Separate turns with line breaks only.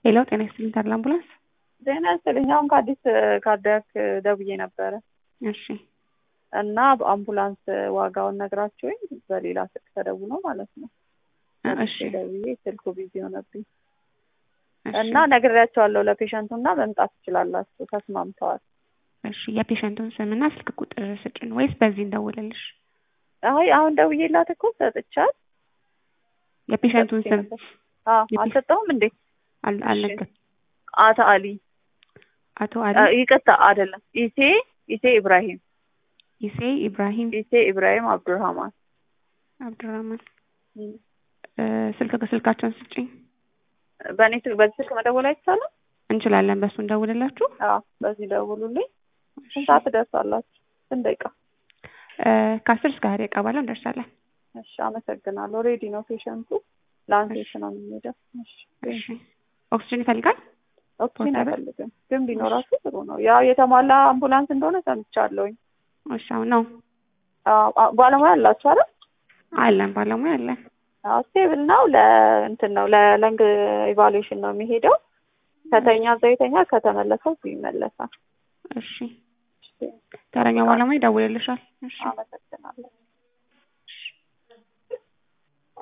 ሄሎ ጤና ይስጥልኝ ታዲያ አምቡላንስ
ዜና ይስጥልኝ። አሁን ከአዲስ ካርዲያክ ደውዬ ነበረ
እሺ
እና በአምቡላንስ ዋጋውን ነግራችሁኝ በሌላ ስልክ ተደውሎ ማለት ነው።
እሺ
ደውዬ ስልኩ ቢዚ ሆነብኝ
እሺ
እና ነግሬያቸዋለሁ ለፔሸንቱ እና መምጣት ትችላላችሁ ተስማምተዋል።
እሺ የፔሸንቱን ስምና ስልክ ቁጥር ስጭን ወይስ በዚህ እንደውልልሽ?
አይ አሁን ደውዬላት እኮ ሰጥቻት
የፔሸንቱን ስም
አዎ
የፔ-
አልሰጠሁም እንዴ
አል- አልነገር
አቶ አሊ
አቶ አሊ
አ- ይቅርታ አይደለም ኢሴ ኢሴ ኢብራሂም
ኢሴ ኢብራሂም
ኢሴ ኢብራሂም አብዱርሃማን
አብዱራህማን እ፣ ስልክ ስልካቸውን ስጭኝ
በእኔ ስልክ በዚህ ስልክ መደወል አይቻልም?
እንችላለን በሱ እንደውልላችሁ
አዎ በዚህ ደውሉልኝ። ስንት ሰዓት ትደርሳላችሁ? ስንት ደቂቃ?
እ፣ ከአስር እስከ ሀያ ደቂቃ ባለው እንደርሳለን
እሺ አመሰግናለሁ። ሬዲ ነው ፔሸንቱ ላንሴት ነው የሚሄደው። እሺ
እሺ ኦክስጅን ይፈልጋል
ኦክሲጅን
ፖርታብል?
አይፈልግም ግን ቢኖራችሁ ጥሩ ነው። ያው የተሟላ አምቡላንስ እንደሆነ ሰምቻለሁኝ።
እሺ አሁን ነው
አዎ፣ አ- ባለሙያ አላችሁ አይደል?
አለን ባለሙያ አለን
አዎ ስቴብል ነው። ለእንትን ነው ለለንግ ኢቫሉዌሽን ነው የሚሄደው። ከተኛ እዛ ይተኛል፣ ከተመለሰው እዚሁ ይመለሳል።
እሺ ተረኛው ባለሙያ ይደውልልሻል እሺ
አመሰግናለሁ።